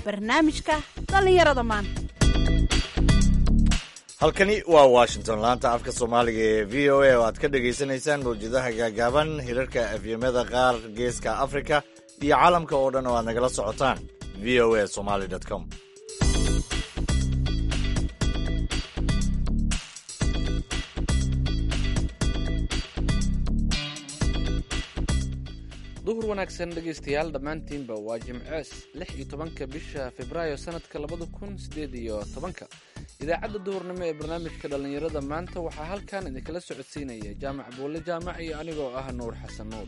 barnaamijka dhallinyarada maanta halkani waa washington laanta afka soomaaliga ee v o a oo aad ka dhagaysanaysaan mawjadaha gaagaaban hirarka afyamada qaar geeska afrika iyo caalamka oo dhan oo aad nagala socotaan v o a somaly com duhur wanaagsan dhegaystayaal dhammaantiinba waa jimcees lix iyo tobanka bisha februaayo sanadka labada kun sideed iyo tobanka idaacadda duhurnimo ee barnaamijka dhallinyarada maanta waxaa halkan idinkala socodsiinaya jaamac buulle jaamac iyo anigoo ah nuur xasan nuur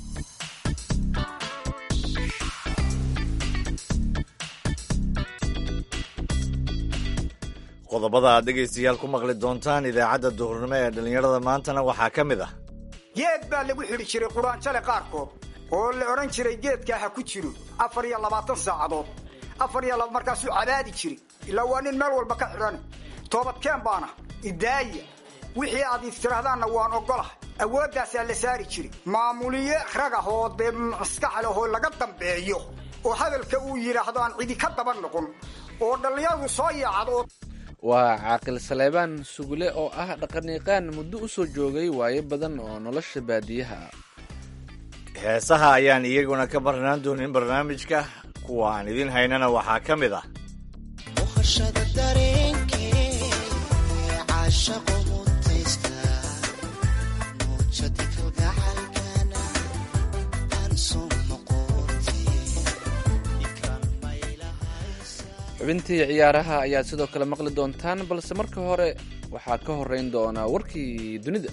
qodobada aad dhegaystayaal ku maqli doontaan idaacadda duhurnimo ee dhallinyarada maantana waxaa ka mid ah geed baa lagu xidhi jiray quraanjale qaarkood oo la odhan jiray geedkaa ha ku jiro afar iyo labaatan saacadood afar iyo laba markaasuu cabaadi jiray ilaa waa nin meel walba ka xidhane toobadkeen baana idaaya wixii aad istiraahdaanna waan ogolah awooddaasaa la saari jiray maamuliye ragah oo dee maskax leh oo laga dambeeyo oo hadalka uu yidhaahdo aan cidi ka daba noqon oo dhallinyaradu soo yaacdo waa caaqil saleebaan sugule oo ah dhaqaniiqaan muddo u soo joogay waayo badan oo nolosha baadiyaha ah heesaha ayaan iyaguna ka marnaan doonin barnaamijka kuwa aan idin haynana waxaa ka mid ah xubintii ciyaaraha ayaad sidoo kale maqli doontaan balse marka hore waxaa ka horeyn doonaa warkii dunida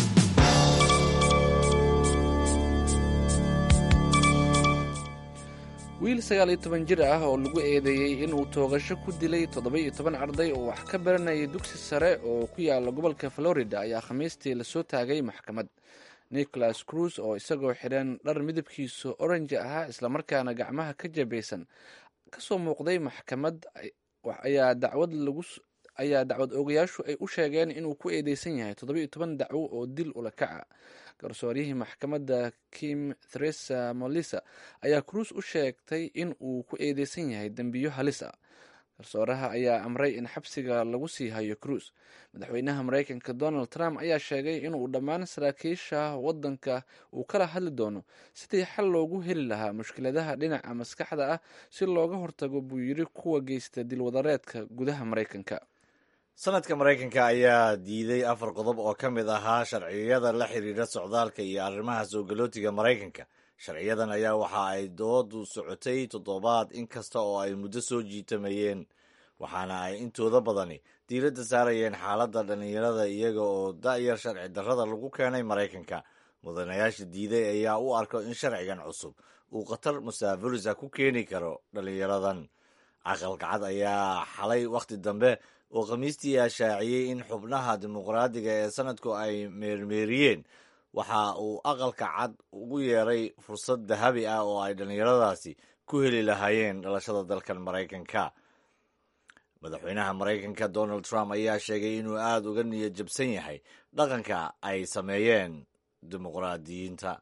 wiil sagaal iyo toban jir ah oo lagu eedeeyey inuu toogasho ku dilay toddoba-iyo toban arday oo wax ka baranayay dugsi sare oo ku yaala gobolka florida ayaa khamiistii lasoo taagay maxkamad nicholas cruz oo isagoo xidhan dhar midabkiisu oranji ahaa islamarkaana gacmaha ka jabaysan kasoo muuqday maxkamad ayaa dacwad lagu ayaa dacwad oogayaashu ay u sheegeen inuu ku eedeysan yahay toddoba-iyo toban dacwo oo dil ula kaca garsooryihii maxkamadda kim theresa molisa ayaa cruis u sheegtay in uu ku eedeysan yahay dembiyo halis ah garsooraha ayaa amray in xabsiga lagu sii hayo cruis madaxweynaha mareykanka donald trump ayaa sheegay inuu dhammaan saraakiisha waddanka uu kala hadli doono sidii xal loogu heli lahaa mushkiladaha dhinaca maskaxda ah si looga hortago buu yiri kuwa geysta dilwadareedka gudaha mareykanka sanadka maraykanka ayaa diiday afar qodob oo ka mid ahaa sharciyada la xiriira socdaalka iyo arrimaha soo galootiga maraykanka sharciyadan ayaa waxa ay doodu socotay toddobaad inkasta oo ay muddo soo jiitamayeen waxaana ay intooda badani diiradda saarayeen xaaladda dhallinyarada iyaga oo da'yar sharci darrada lagu keenay maraykanka mudanayaasha diiday ayaa u arko in sharcigan cusub uu khatar musaafirisa ku keeni karo dhallinyaradan caqalkacad ayaa xalay wakhti dambe oo khamiistii ashaaciyey in xubnaha dimuqraadiga ee sanadku ay meermeeriyeen waxa uu aqalka cad ugu yeeray fursad dahabi ah oo ay dhallinyaradaasi ku heli lahaayeen dhalashada dalkan maraykanka madaxweynaha maraykanka donald trump ayaa sheegay inuu aada uga niyad jabsan yahay dhaqanka ay sameeyeen dimuqraadiyiinta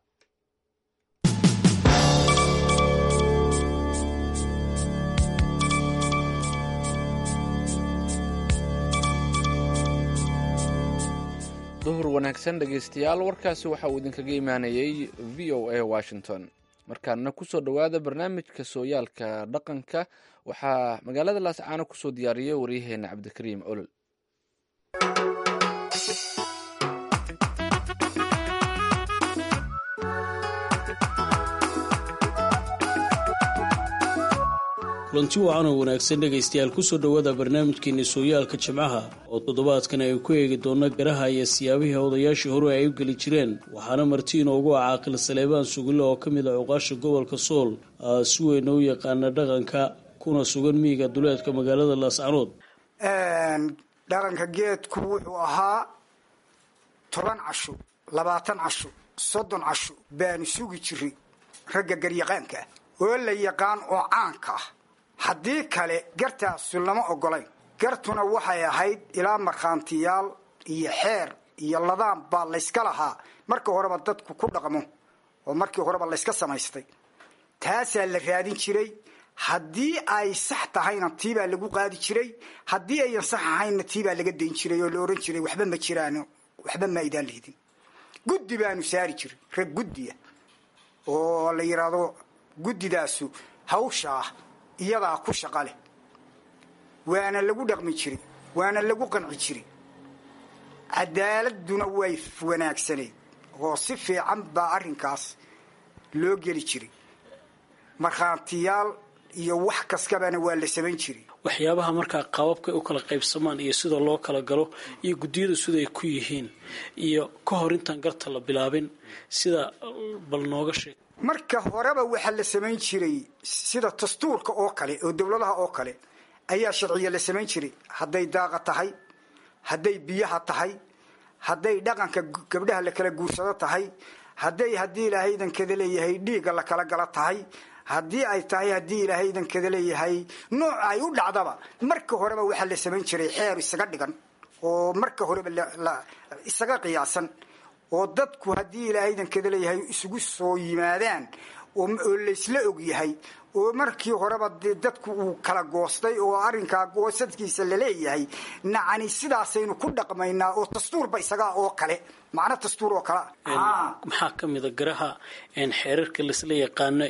duhur wanaagsan dhegaystayaal warkaasi waxa uu idinkaga imaanayey v o a washington markaana kusoo dhowaada barnaamijka sooyaalka dhaqanka waxaa magaalada laascaano kusoo diyaariyay waryaheena cabdikariim olol kulanti wacan oo wanaagsan dhegaystayaal kusoo dhowaada barnaamijkeeni sooyaalka jimcaha oo toddobaadkan ay ku eegi doona garaha iyo siyaabihii odayaashii hore ay u geli jireen waxaana marti inoogu ah caaqil saleebaan sugille oo ka mid ah cuqaasha gobolka sool si weyna u yaqaana dhaqanka kuna sugan miyiga duleedka magaalada laascanood dhaqanka geedku wuxuu ahaa toban casho labaatan casho soddon casho baanu sugi jiray ragga garyaqaanka ah oo la yaqaan oo caanka ah haddii kale gartaasu lama ogolayn gartuna waxay ahayd ilaa markhaantiyaal iyo xeer iyo ladaan baa layska lahaa marka horeba dadku ku dhaqmo oo markii horeba layska samaystay taasaa la raadin jiray haddii ay sax tahayna tiibaa lagu qaadi jiray haddii ayan sax ahaynna tiibaa laga dayn jiray oo la ohan jiray waxba ma jiraan waxba ma aydaan lihdin guddi baanu saari jiray rag guddiya oo la yidhaahdo guddidaasu hawshaa iyadaa ku shaqa leh waana lagu dhaqmi jiray waana lagu qanci jiray cadaaladuna way wanaagsaneyd oo si fiican baa arrinkaas loo geli jiray markhaantiyaal iyo wax kaskabana waa la samayn jiray waxyaabaha markaa qaababkay u kala qaybsamaan iyo sida loo kala galo iyo guddiyadu siday ku yihiin iyo ka hor intaan garta la bilaabin sida bal nooga sheeg marka horeba waxaa la samayn jiray sida dastuurka oo kale oo dowladaha oo kale ayaa sharciya la samayn jiray hadday daaqa tahay hadday biyaha tahay hadday dhaqanka gabdhaha la kala guursado tahay hadday haddii ilaahay idankada leeyahay dhiigga la kala gala tahay haddii ay tahay haddii ilaahay idankada leeyahay nooc ay u dhacdaba marka horeba waxaa la samayn jiray xeer isaga dhigan oo marka horeba isaga qiyaasan oo dadku haddii ilaahay idankada leeyahay isugu soo yimaadaan oo laysla og yahay oo markii horeba dee dadku uu kala goostay oo arrinkaa goosadkiisa laleeyahay nacani sidaasaynu ku dhaqmaynaa oo dastuurba isagaa oo kale macno dastuur oo kale maxaa ka mida garaha xeerarka laisla yaqaano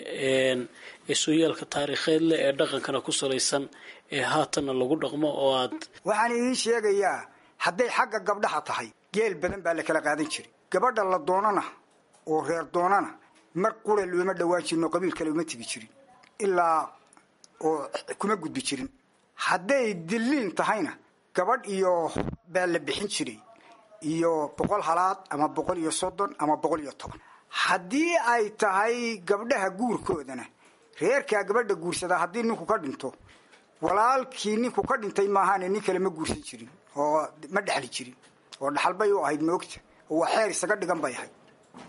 ee sooyaalka taariikheed leh ee dhaqankana ku salaysan ee haatanna lagu dhaqmo oo aad waxaan idiin sheegayaa hadday xagga gabdhaha tahay geel badan baa la kala qaadan jiray gabadha la doonana oo reer doonana mar qura looma dhawaan jirin oo qabiil kale uma tegi jirin ilaa oo kuma gudbi jirin hadday dilliin tahayna gabadh iyo baa la bixin jiray iyo boqol halaad ama boqol iyo soddon ama boqol iyo toban haddii ay tahay gabdhaha guurkoodana reerkaa gabadha guursadaa haddii ninku ka dhinto walaalkii ninku ka dhintay maahaane nin kale ma guursan jirin oo ma dhexli jirin oo dhaxalbay u ahayd moogta oo waa xeer isaga dhigan bay ahayd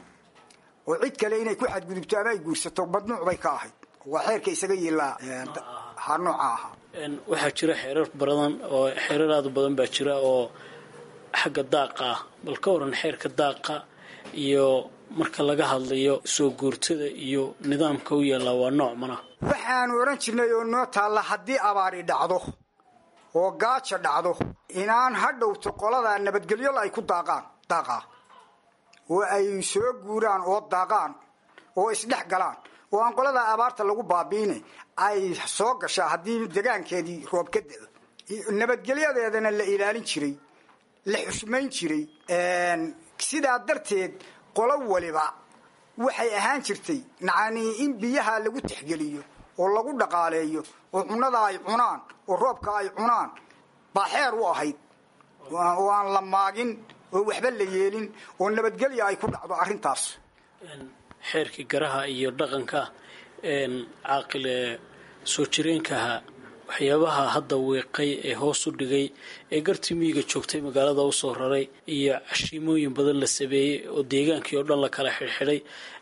oo cid kale inay ku xadgudubto ama ay guursato madnuuc bay ka ahayd waa xeerka isaga yiilaa ha nooca ahaa waxaa jira xeerar badan oo xeerar aada u badan baa jira oo xagga daaqa ah bal ka waran xeerka daaqa iyo marka laga hadlayo soo guurtada iyo nidaamka u yaallaa waa nooc mana waxaanu odhan jirnay oo noo taalla haddii abaari dhacdo oo gaaja dhacdo inaan ha dhowto qoladaa nabadgelyo ay ku daaqaan daaqaa oo ay soo guuraan oo daaqaan oo isdhex galaan oo aan qoladaa abaarta lagu baabiine ay soo gashaa haddii degaankeedii roob ka da'o nabadgelyadeedana la ilaalin jiray la xushmayn jiray sidaa darteed qolo waliba waxay ahaan jirtay nacanii in biyaha lagu tixgeliyo oo lagu dhaqaaleeyo oo cunnada ay cunaan oo roobka ay cunaan baa xeer u ahayd oo aan la maagin oo waxba la yeelin oo nabadgelya ay ku dhacdo arrintaas xeerkii garaha iyo dhaqanka caaqile soo jireenkaha waxyaabaha hadda wiiqay ee hoos u dhigay ee gartii miyiga joogtay magaalada usoo raray iyo cashiimooyin badan la sameeyey oo deegaankii oo dhan la kala xidhxidhay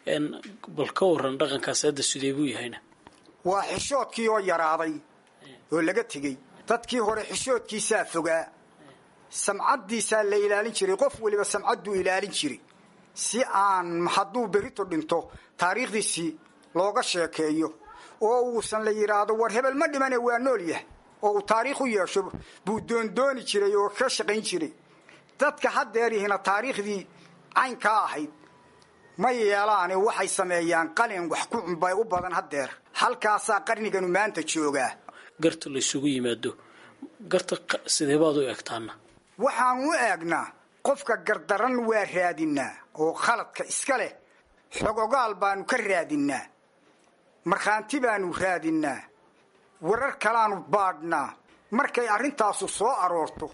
bal ka waran dhaqankaas hadda sidee buu yahayna waa xishoodkii oo yaraaday oo laga tegey dadkii hore xishoodkiisaa fogaa samcaddiisaa la ilaalin jiray qof waliba samcadduu ilaalin jiray si aan hadduu berito dhinto taariikhdiisii looga sheekeeyo oo uusan la yidhaahdo war hebel ma dhimane waa nool yah oo uu taariikh u yeesho buu doondooni jiray oo ka shaqayn jiray dadka haddeerihina taariikhdii caynkaa ahayd ma yeelaane waxay sameeyaan qalin wax ku cunbay u badan haddeer halkaasaa qarniganu maanta joogaa garta laysugu yimaado garta sideebaad u egtaana waxaan u eegnaa qofka gardaran waa raadinaa oo khaladka iska leh xogogaal baanu ka raadinaa markhaanti baanu raadinaa warar kalaanu baadhnaa markay arrintaasu soo aroorto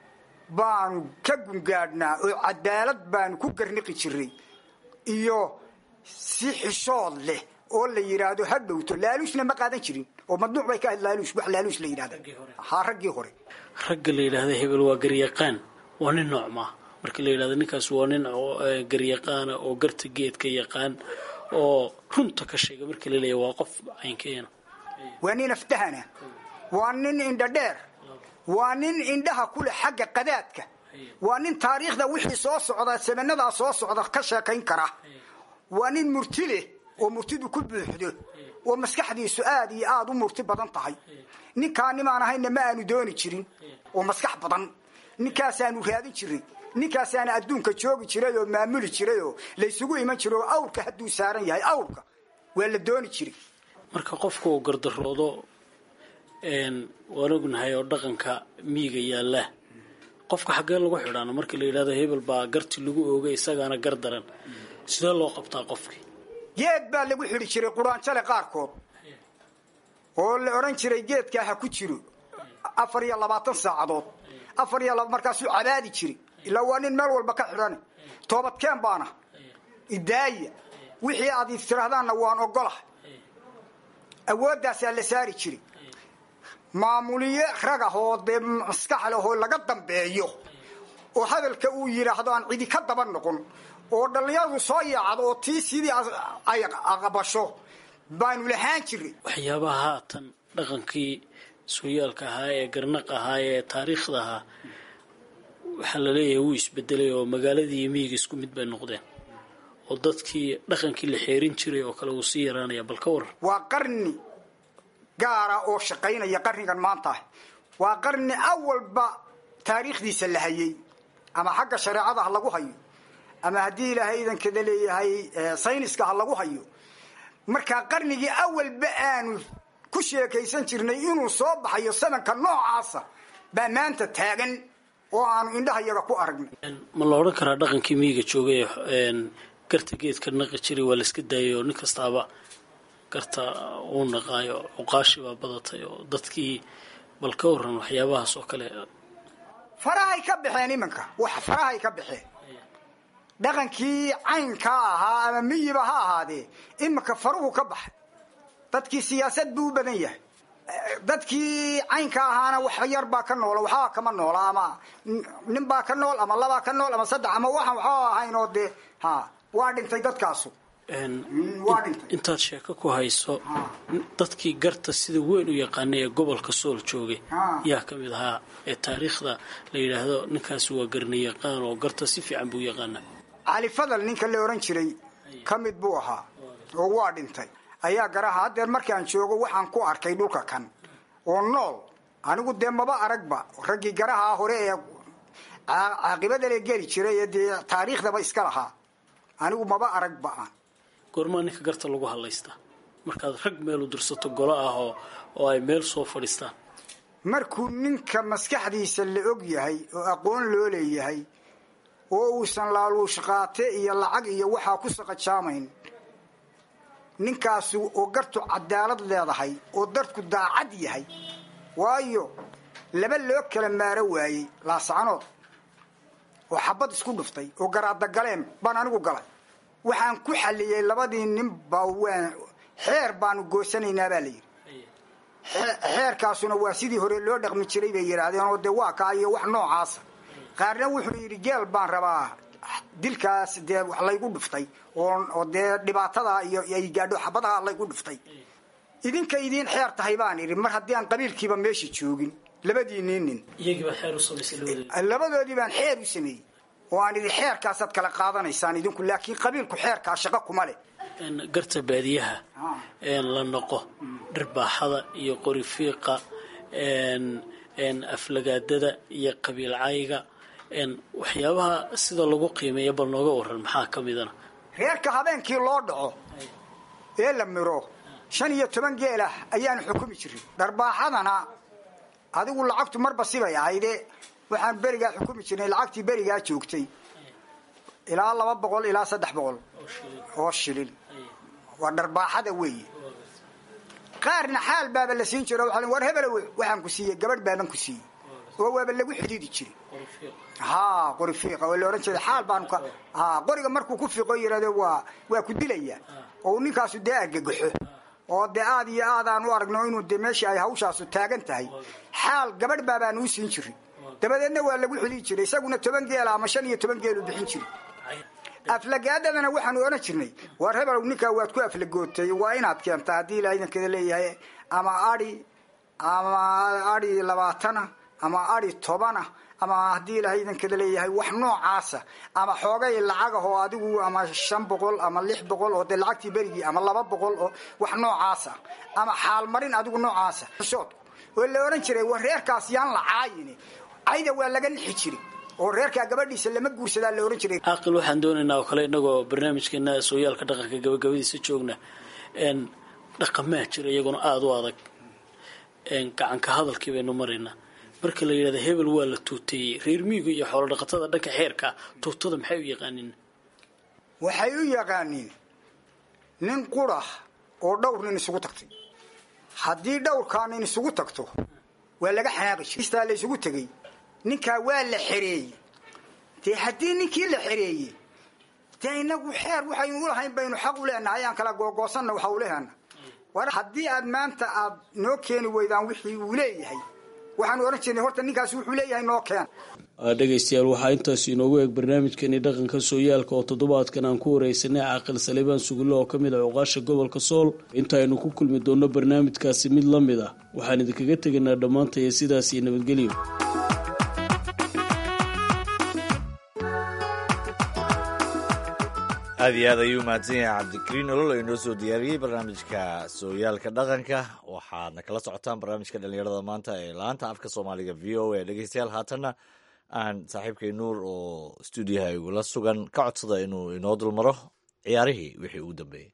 baanu ka gungaadhnaa oo cadaalad baanu ku garniqi jiray iyo si xishood leh oo la yidhaahdo ha dhowto laaluusna ma qaadan jirin oo madnuuc bay ka ahayd laaluus wax laaluus la yidhahda haa raggii hore ragga la yidhaahda hebel waa garyaqaan waa nin nooc maa marka la yidhahdo ninkaas waa nin garyaqaana oo garta geedka yaqaan oo runta ka sheega marka la leeya waa qof caynkeena waa nin aftahana waa nin indha dheer waa nin indhaha ku leh xagga qadaadka waa nin taariikhda wixii soo socda samanadaa soo socda ka sheekayn kara waa nin murti leh oo murtidu ku buuxdo oo maskaxdiisu aad iyo aada u murti badan tahay ninkaa nimaan ahayna ma aanu dooni jirin oo maskax badan ninkaasaanu raadin jiray ninkaasaana adduunka joogi jiray oo maamuli jiray oo laysugu iman jiray oo awrka hadduu saaran yahay awrka waa la dooni jiray marka qofka uu gardaroodo waan ognahay oo dhaqanka miyiga yaalla qofka xaggee lagu xidhaano markii la yidhahdo hebel baa garti lagu oogay isagaana gar daran sidee loo qabtaa qofkii geed baa lagu xidhi jiray quraanjale qaarkood oo la odhan jiray geedkaa ha ku jiro afar iyo labaatan saacadood afar iyo laba markaasuu cabaadi jiray ilaa waa nin meel walba ka xidhan toobadkeen baana idaaya wixii aad istiraahdaanna waan ogolahay awooddaasaa la saari jiray maamuliye rag ah oo dee maskax leh oo laga dambeeyo oo hadalka uu yidhaahdo aan cidi ka daba noqon oo dhallinyaradu soo yaacdo oo tii sidii ay aqbasho baanu lahaan jiray waxyaabaha haatan dhaqankii sooyaalka ahaa ee garnaq ahaa ee taariikhda ahaa waxaa la leeyahay wuu isbedelay oo magaaladii iyo miyiga isku mid bay noqdeen oo dadkii dhaqankii la xeerin jiray oo kale wuu sii yaraanaya bal ka waran waa qarni gaara oo shaqaynaya qarnigan maanta ah waa qarni awalba taariikhdiisa la hayay ama xagga shareecada ha lagu hayo ama haddii ilaahay idankada leeyahay sayniska ha lagu hayo markaa qarnigii awalba aanu ku sheekaysan jirnay inuu soo baxayo samanka noocaasa baa maanta taagan oo aanu indhaha yaga ku aragnay ma la odhan karaa dhaqankii miyiga joogay garta geedka naqi jiray waa la iska daayay oo nin kastaaba garta uu naqaayo cuqaashi baa badatay oo dadkii bal ka waran waxyaabahaas oo kale farahay ka baxeen iminka wax farahay ka baxeen dhaqankii caynkaa ahaa ama miyiba ha ahaadee iminka faruhu ka baxay dadkii siyaasad buu u badan yahay dadkii caynka ahaana wax yar baa ka noola waxbaa kama noola ama nin baa ka nool ama labaa ka nool ama saddex ama waxaan waxba ahayn oo dee ha waa dhintay dadkaasu waa dhintay intaad sheeko ku hayso dadkii garta sida weyn u yaqaanay ee gobolka sool joogay yaa ka mid ahaa ee taariikhda la yidhaahdo ninkaasi waa garnayaqaan oo garta si fiican buu yaqaana cali fadal ninka la odhan jiray ka mid buu ahaa oo waa dhintay ayaa garaha haddeer markaan joogo waxaan ku arkay dhulka kan oo nool anigu dee maba aragba raggii garaha hore ee caaqibadale geli jiray ee dee taariikhdaba iska lahaa anigu maba aragba aan goormaa ninka garta lagu hadlaystaa markaad rag meel u dirsato golo ah oo oo ay meel soo fadhiistaan markuu ninka maskaxdiisa la og yahay oo aqoon loo leeyahay oo uusan laaluush qaate iyo lacag iyo waxaa ku saqajaamayn ninkaasu oo gartu cadaalad leedahay oo dadku daacad yahay waayo laba loo kala maaro waayey laascanood oo xabad isku dhuftay oo garaadagaleen baan anigu galay waxaan ku xalliyey labadii ninba waan xeer baanu goosanaynaa baa la yidhi xeerkaasuna waa sidii hore loo dhaqmi jiray bay yidhaahdeen oo dee waa kaa iyo wax noocaasa qaarna wuxuu yidhi geel baan rabaa dilkaas dee wax laygu dhuftay oo dee dhibaatada iyo ay gaadho xabadaha laygu dhuftay idinka idiin xeer tahay baan idhi mar haddii aan qabiilkiiba meesha joogin labadiinii nin iyagiibaa xeer u samaysay labadeeda labadoodii baan xeer u sameeyey oo aan idhi xeerkaasaad kala qaadanaysaan idinku laakiin qabiilku xeerkaa shaqo kuma leh garta baadiyaha la noqo dhirbaaxada iyo qori fiiqa aflagaadada iyo qabiil cayga waxyaabaha sida lagu qiimeeya bal nooga waran maxaa ka midana reerka habeenkii loo dhaco ee la miro shan iyo toban geelah ayaanu xukumi jirin dharbaaxadana adigu lacagtu marba sibay ahayde waxaan berigaa xukumi jirnay lacagtii berigaa joogtay ilaa laba boqol ilaa saddex boqol oo shilin waa dharbaaxada weeye qaarna xaal baaba la siin jiro waa war hebel waxaan ku siiyey gabadh baaban ku siiyey oo waaba lagu xidhiidi jiray ha qori fiiqa oo la odhan jiray xaal baanu ka ha qoriga markuu ku fiiqo yidhahdo waa waa ku dilaya oo ninkaasu dee argagaxo oo dee aad iyo aad aan u aragno inuu dee meeshii ay hawshaasu taagan tahay xaal gabadh baabaan uu siin jirin dabadeedna waa lagu xidhiid jiray isaguna toban geela ama shan iyo toban geelu bixin jiray aflagaadadana waxaanu odhan jirnay war hebelow ninkaa waad ku aflagootay waa inaad keentaa haddii ilaa idankada leeyahay ama adi ama adi labaatana ama ari tobana ama haddii ilaahay idankada leeyahay wax noocaasa ama xoogay lacagah oo adigu ama shan boqol ama lix boqol oo dee lacagtii berigii ama laba boqol oo wax noocaasa ama xaalmarin adigu noocaasa xusood oo la odhan jiray war reerkaas yaan la caayin cayda waa laga nixi jiray oo reerkaa gabadhiisa lama guursadaa la odhan jiray caaqil waxaan doonaynaa oo kale inagoo barnaamijkeena sooyaalka dhaqanka gabagabadiisa joogna dhaqamaa jira iyaguna aada u adag gacanka hadalkii baynu maraynaa marka la yidhahda hebel waa la tuuteeyey reer miiga iyo xoolo dhaqatada dhanka xeerka tuutada maxay u yaqaaniin waxay u yaqaaniin nin qurah oo dhowr nin isugu tagtay haddii dhowrkaa nin isugu tagto waa laga xanaaqi jira istaa la isugu tegey ninkaa waa la xereeyey dee haddii ninkii la xereeyey dee inagu xeer waxaynu ulahayn baynu xaq u leenahay ayaan kala googoosanna waxa u lehana war haddii aad maanta aad noo keeni weydaan wixii uu leeyahay waxaanu odhan jirnay horta ninkaasi wuxuu leeyahay noo keen dhegaystayaal waxaa intaas inoogu eeg barnaamijkeeni dhaqanka sooyaalka oo toddobaadkan aan ku wareysanay caaqil saleebaan sugulle oo ka mid ah cuqaasha gobolka sool intaaynu ku kulmi doonno barnaamijkaasi mid la mid ah waxaan idinkaga tegaynaa dhammaantaya sidaas iyo nabadgelyo aad iyo aad ayuu mahadsan yahay cabdikariin olol oo inoo soo diyaariyey barnaamijka sooyaalka dhaqanka waxaadna kala socotaan barnaamijka dhallinyarada maanta ee laanta afka soomaaliga v o a dhegeystayaal haatanna aan saaxiibkay nuur oo stuudiyaha igula sugan ka codsada inuu inoo dulmaro ciyaarihii wixii ugu dambeeyey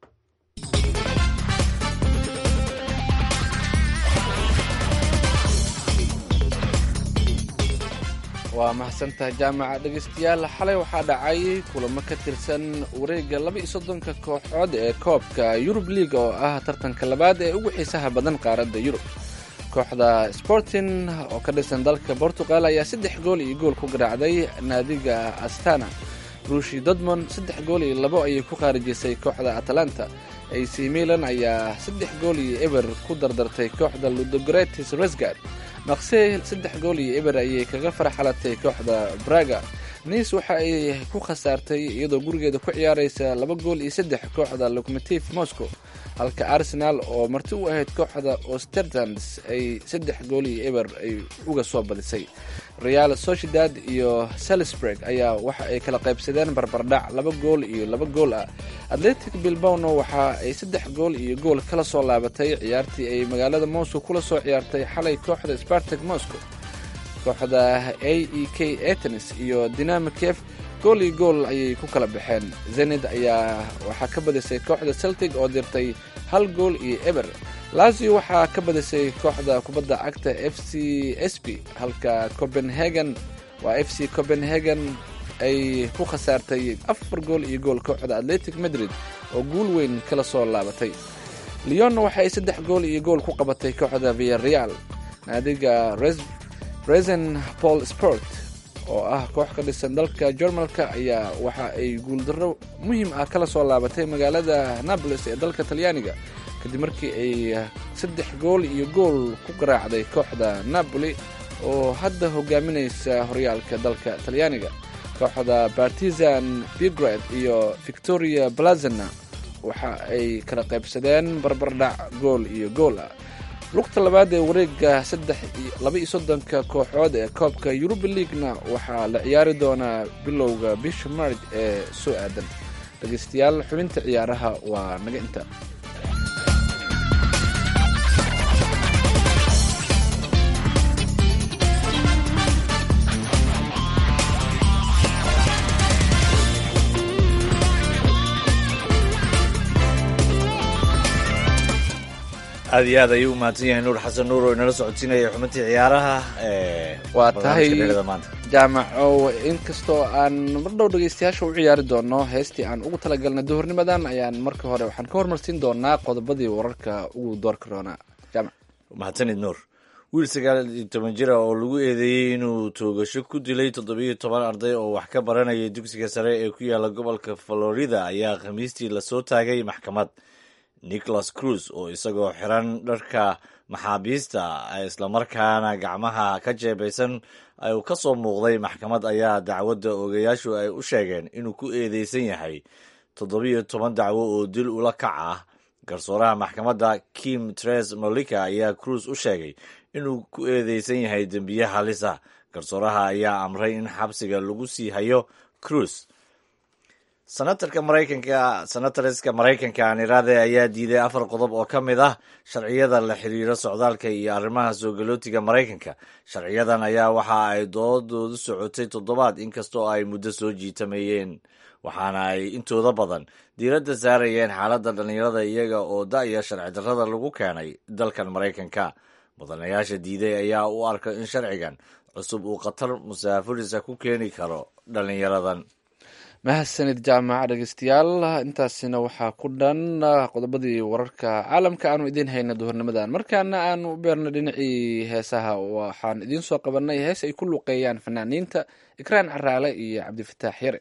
waa mahadsantahay jaamaca dhegaystayaal xalay waxaa dhacay kulamo ka tirsan wareegga laba iyo soddonka kooxood ee koobka yurub liiga oo ah tartanka labaad ee ugu xiisaha badan qaaradda yurub kooxda sporting oo ka dhisan dalka portugal ayaa saddex gool iyo gool ku garaacday naadiga astana ruushi dodmond saddex gool iyo labo ayay ku khaarijisay kooxda atalanta ac milan ayaa saddex gool iyo eber ku dardartay kooxda ludogretis resgard maqse saddex gool iyo eber ayay kaga farxalatay kooxda braga niis waxa ay ku khasaartay iyadoo gurigeeda ku ciyaaraysa laba gool iyo saddex kooxda locomotiv moscow halka arsenal oo marti u ahayd kooxda ostertans ay saddex gool iyo eber ay uga soo badisay real sociedad iyo salisburg ayaa waxa ay kala qaybsadeen barbardhac laba gool iyo laba gool ah atletic bilbawno waxa ay saddex gool iyo gool kala soo laabatay ciyaartii ay magaalada moscow kula soo ciyaartay xalay kooxda spartak moscow kooxda a e k atenis iyo dinamo kef gool iyo gool ayay ku kala baxeen zenid ayaa waxaa ka badisay kooxda celtic oo dirtay hal gool iyo eber lazio waxaa ka badisay kooxda kubadda cagta f c s b halka copenhagen waa f c copenhagen ay ku khasaartay afar gool iyo gool kooxda atletic madrid oo guul weyn kala soo laabatay leon waxa ay saddex gool iyo gool ku qabatay kooxda viareal naadiga resen paul sport oo ah koox ka dhisan dalka jarmalka ayaa waxa ay guuldarro muhiim ah kala soo laabatay magaalada naboles ee dalka talyaaniga kadib markii ay saddex gool iyo gool ku garaacday kooxda napoli oo hadda hogaaminaysa horyaalka dalka talyaaniga kooxda partizan bigrad iyo victoria blazena waxa ay kala qaybsadeen barbardhac gool iyo gool ah lugta labaad ee wareega laba iyo soddonka kooxood ee koobka yuruba leaguena waxaa la ciyaari doonaa bilowga bisha marj ee soo aadan dhegeystayaal xubinta ciyaaraha waa naga inta aad iyo aad ayuu u mahadsan yahay nuur xasan nuur oo inala socodsiinaya xubintii ciyaaraha waa tahay maanta jaamaco inkastoo aan mar dhow dhegeystayaasha u ciyaari doono heestii aan ugu talagalnay duhurnimadan ayaan marka hore waxaan ka hormarsiin doonaa qodobadii wararka ugu doorka doonaa jaamac mahadsanid nuur wiil sagaal iyo toban jira oo lagu eedeeyey inuu toogasho ku dilay toddobiyo toban arday oo wax ka baranaya dugsiga sare ee ku yaala gobolka florida ayaa khamiistii lasoo taagay maxkamad nicholas cruz oo isagoo xiran dharka maxaabiista islamarkaana gacmaha ka jeebaysan uu ka soo muuqday maxkamad ayaa dacwadda ogayaashu ay u sheegeen inuu ku eedeysan yahay toddobiyo toban dacwo oo dil ula kac ah garsooraha maxkamadda kim tres molika ayaa cruz u sheegay inuu ku eedeysan yahay dembiye halis ah garsooraha ayaa amray in xabsiga lagu sii hayo cruis senatarka maraykanka senatariska maraykanka anirade ayaa diiday afar qodob oo ka mid ah sharciyada la xiriira socdaalka iyo arrimaha soo galootiga maraykanka sharciyadan ayaa waxa ay doodoodu socotay toddobaad inkastoo ay muddo soo jiitamayeen waxaana ay intooda badan diiradda saarayeen xaaladda dhallinyarada iyaga oo da-ya sharci darrada lagu keenay dalkan maraykanka mudanayaasha diiday ayaa u arka in sharcigan cusub uu khatar musaafirisa ku keeni karo dhallinyaradan mahadsanid jaamaca dhegeystayaal intaasina waxaa ku dhan qodobadii wararka caalamka aanu idiin hayna duhurnimadan markaana aanu u beerna dhinacii heesaha waxaan idiin soo qabanay hees ay ku luqeeyaan fanaaniinta ikraan caraale iyo cabdifataax yare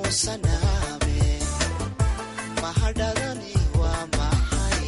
muusanaame mahadhadani waa maxay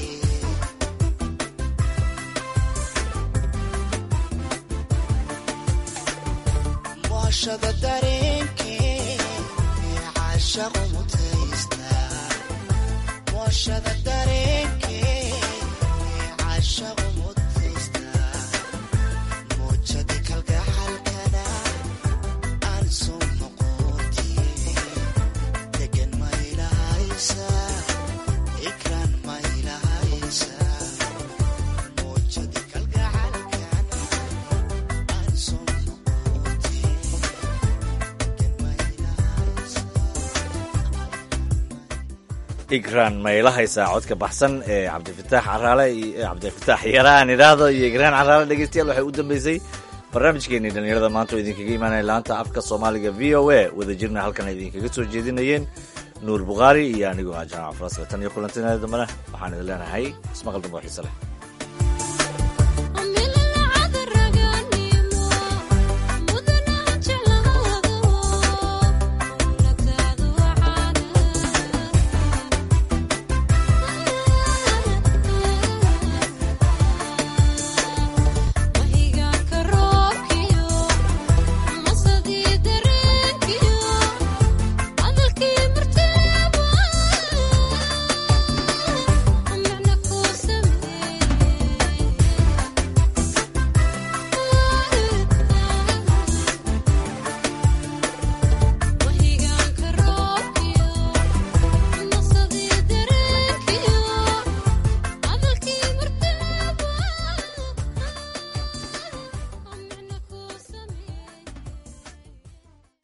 mooshada dareenkee caashaqu mutaysta mooshada dareenkee caashaqu mutaysta muujadi kalgacalkana aan soo noqotiye degan ma ilahaysa ikraan ma ilahaysa muujadi kalgacalkana aan soo noqotiye degan ma ilahaysa igraan maylahaysaa codka baxsan ee cabdifitaax caraale iyo cabdifitaax yaraan idhaahdo iyo igraan caraale dhegeystayaal waxay u dambeysay barnaamijkeenii dhallinyarada maanta oo idinkaga imaanaya laanta afka soomaaliga v o a wadajirna halkan ay idinkaga soo jeedinayeen nuur bukhaari iyo anigoo ah jamac faraska tan iyo kulantinada dambena waxaan idin leenahay ismaqal dambe oo xiise leh